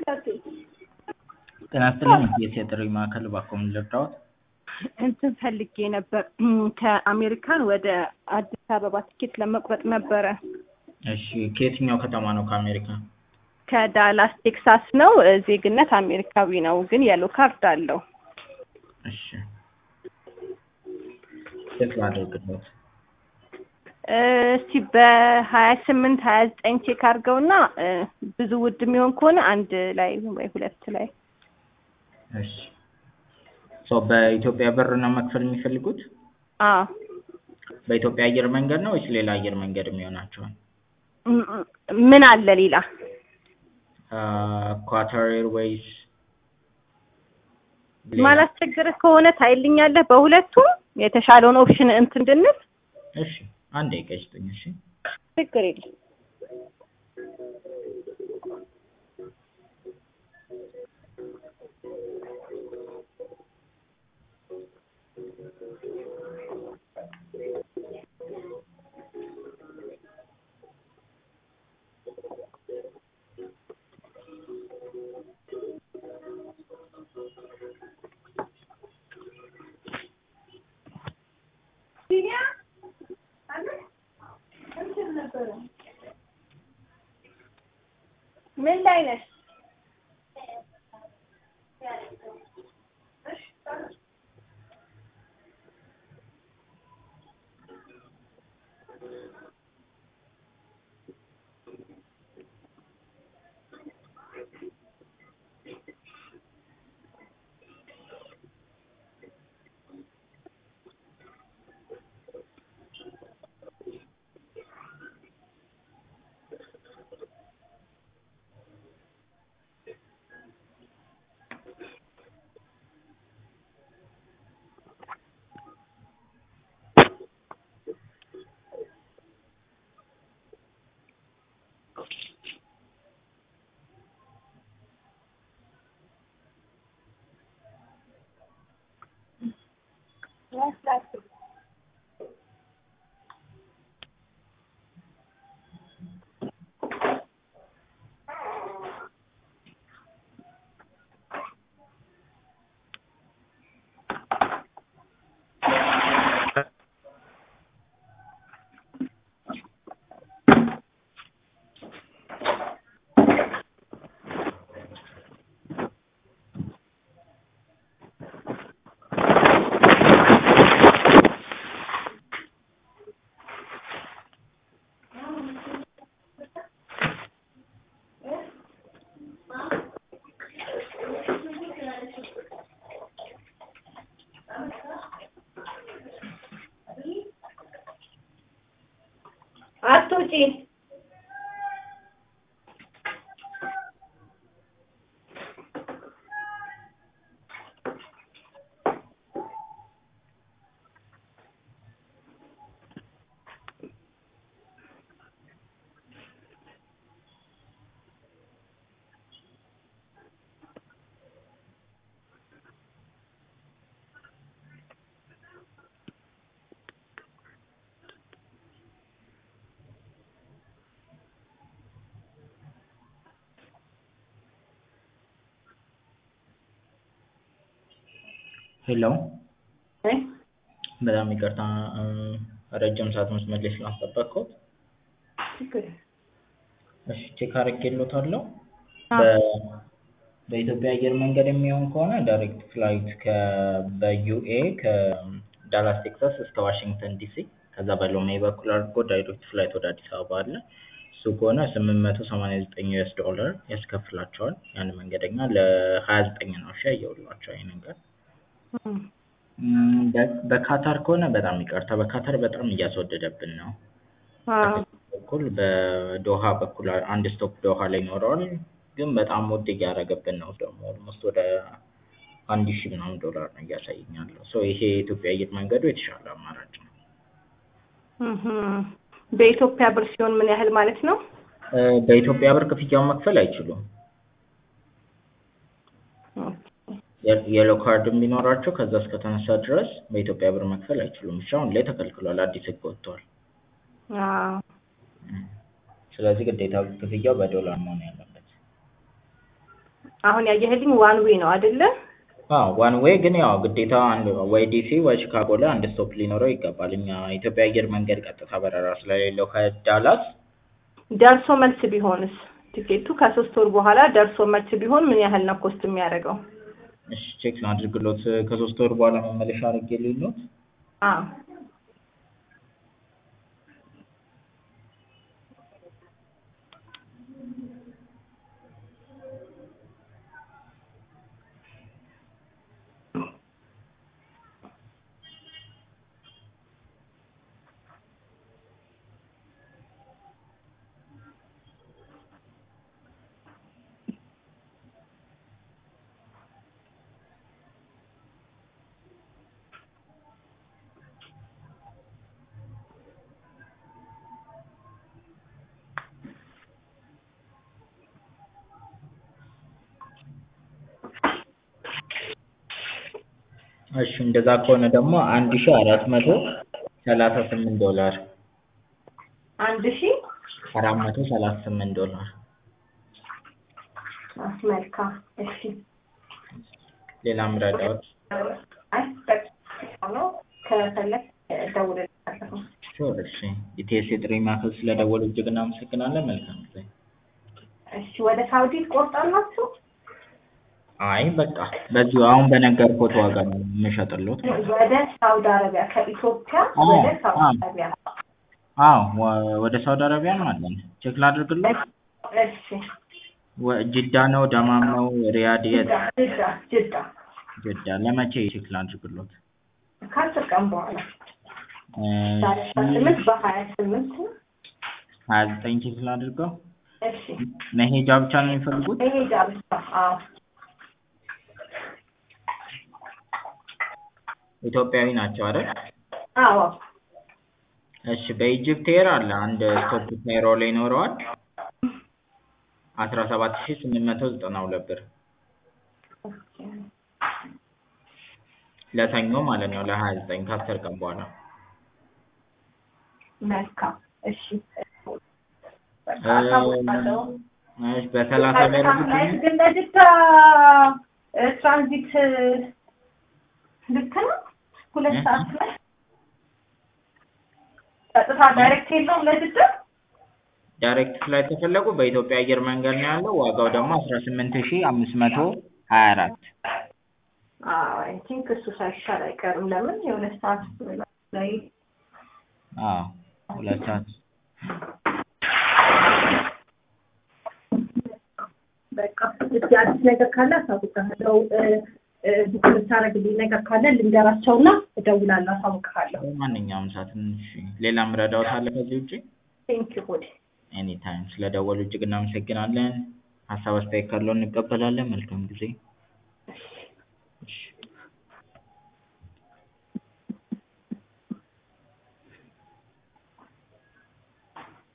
ጤና ይስጥልኝ የጥሪ ማዕከል እባክዎ ምን ልርዳዎት? እንትን ፈልጌ ነበር ከአሜሪካን ወደ አዲስ አበባ ትኬት ለመቁረጥ ነበረ። እሺ ከየትኛው ከተማ ነው ከአሜሪካ? ከዳላስ ቴክሳስ ነው። ዜግነት አሜሪካዊ ነው፣ ግን የሎ ካርድ አለው። እሺ ቼክ ላድርግልዎት። እስቲ በሀያ ስምንት ሀያ ዘጠኝ ቼክ አድርገውና ብዙ ውድ የሚሆን ከሆነ አንድ ላይ ወይ ሁለት ላይ እሺ ሶ በኢትዮጵያ ብር ነው መክፈል የሚፈልጉት? አዎ በኢትዮጵያ አየር መንገድ ነው ወይስ ሌላ አየር መንገድ የሚሆናቸዋል? ምን አለ ሌላ? ኳታር ኤርዌይስ ማላስቸግርህ ከሆነ ታይልኛለህ በሁለቱም የተሻለውን ኦፕሽን እንትን እንድንል። እሺ አንድ ደቂቃ ይስጡኝ። እሺ ችግር የለም። ምን ላይ ነሽ? አትውጪ። ሄሎ በጣም ይቅርታ ረጅም ሰዓት መስመር ላይ ስላስጠበቅኩት። እሺ ቼክ አድርጌልዎታለሁ። በኢትዮጵያ አየር መንገድ የሚሆን ከሆነ ዳይሬክት ፍላይት በዩኤ ከዳላስ ቴክሳስ እስከ ዋሽንግተን ዲሲ ከዛ በሎሜ በኩል አድርጎ ዳይሬክት ፍላይት ወደ አዲስ አበባ አለ። እሱ ከሆነ ስምንት መቶ ሰማንያ ዘጠኝ ዩኤስ ዶላር ያስከፍላቸዋል። ያን መንገደኛ ለሀያ ዘጠኝ ነው እሺ ያየሁላቸው ይሄ ነገር። በካታር ከሆነ በጣም ይቅርታ በካታር በጣም እያስወደደብን ነው። በኩል በዶሃ በኩል አንድ ስቶፕ ዶሃ ላይ ይኖረዋል፣ ግን በጣም ውድ እያደረገብን ነው። ደግሞ ኦልሞስት ወደ አንድ ሺህ ምናምን ዶላር ነው እያሳየኝ ያለው። ሶ ይሄ የኢትዮጵያ አየር መንገዱ የተሻለ አማራጭ ነው። በኢትዮጵያ ብር ሲሆን ምን ያህል ማለት ነው? በኢትዮጵያ ብር ክፍያውን መክፈል አይችሉም። የሎ ካርድ ቢኖራቸው ከዛ እስከተነሳ ድረስ በኢትዮጵያ ብር መክፈል አይችሉም። እሺ አሁን ላይ ተከልክሏል፣ አዲስ ህግ ወጥቷል። አዎ ስለዚህ ግዴታ ክፍያው በዶላር መሆን ያለበት። አሁን ያየህልኝ ዋን ዌይ ነው አይደለ? አዎ ዋን ዌይ ግን ያው ግዴታ አንድ ወይ ዲሲ ወይ ቺካጎ ላይ አንድ ስቶፕ ሊኖረው ይገባል። እኛ ኢትዮጵያ አየር መንገድ ቀጥታ በረራ ስለሌለው ከዳላስ ደርሶ መልስ ቢሆንስ ቲኬቱ ከሶስት ወር በኋላ ደርሶ መልስ ቢሆን ምን ያህል ነው ኮስት የሚያደርገው? እሺ ቼክ ላድርግሎት ከሶስት ወር በኋላ መመለሻ አድርጌልዎት አዎ እሺ እንደዛ ከሆነ ደግሞ አንድ ሺህ አራት መቶ ሰላሳ ስምንት ዶላር አንድ ሺህ አራት መቶ ሰላሳ ስምንት ዶላር መልካም እሺ ሌላ ምረዳዎች አይ በቃ ነው ከፈለግ እደውልልሃለሁ ሹር እሺ ኢቲኤስ የጥሪ ማዕከል ስለደወሉ እጅግ እናመሰግናለን መልካም ጊዜ እሺ ወደ ሳውዲ ትቆርጣላችሁ አይ በቃ በዚሁ አሁን በነገርኩት ዋጋ ነው የምሸጥልዎት ወደ ሳውዲ አረቢያ ከኢትዮጵያ አዎ፣ ወደ ሳውዲ አዎ። አረቢያ አዎ ወ- ወደ ሳውዲ አረቢያም አለን ቼክ ላድርግልዎት እሺ ወ- ጅዳ ነው ደማም ነው ሪያድ የት ጅዳ ጅዳ ጅዳ ጅዳ ለመቼ ቼክ ላድርግልዎት ከአስር ቀን በኋላ እ ዛሬ አስራ ስምንት በሀያ ስምንት ሀያ ዘጠኝ ቼክ ላድርገው እሺ መሄጃ ብቻ ነው የሚፈልጉት መሄጃ ብቻ አዎ ኢትዮጵያዊ ናቸው አይደል አዎ እሺ በኢጅፕት ኤር አለ አንድ ስቶፕ ካይሮ ላይ ይኖረዋል አስራ ሰባት ሺህ ስምንት መቶ ዘጠና ሁለት ብር ለሰኞ ማለት ነው ለሀያ ዘጠኝ ከአስር ቀን በኋላ መልካም እሺ እሺ በሰላሳ ቢያደርጉት ግን ለጅዳ እ፣ ትራንዚት እ፣ ልክ ነው ሁለት እ? ሰዓት ላይ ቀጥታ ዳይሬክት የለውም ለጅዳ ዳይሬክት ፍላይት ከፈለጉ በኢትዮጵያ አየር መንገድ ነው ያለው ዋጋው ደግሞ አስራ ስምንት ሺህ አምስት መቶ ሀያ አራት አይ ቲንክ እሱ ሳይሻል አይቀርም ለምን የሁለት ሰዓት ላይ አዎ ሁለት ሰዓት በቃ እስኪ አዲስ ነገር ካለ አሳውቅሃለሁ እ፣ እ፣ ቡክ የምታደርግልኝ ነገር ካለ ልንገራቸውና እደውላለሁ አሳውቅሃለሁ በማንኛውም ሰዓት እሺ ሌላ ምረዳዎት አለ ከዚህ ውጭ ቴንክ ዩ ሆዴ ኤኒ ታይም ስለደወሉ እጅግ እናመሰግናለን ሀሳብ አስተያየት ካለው እንቀበላለን መልካም ጊዜ እሺ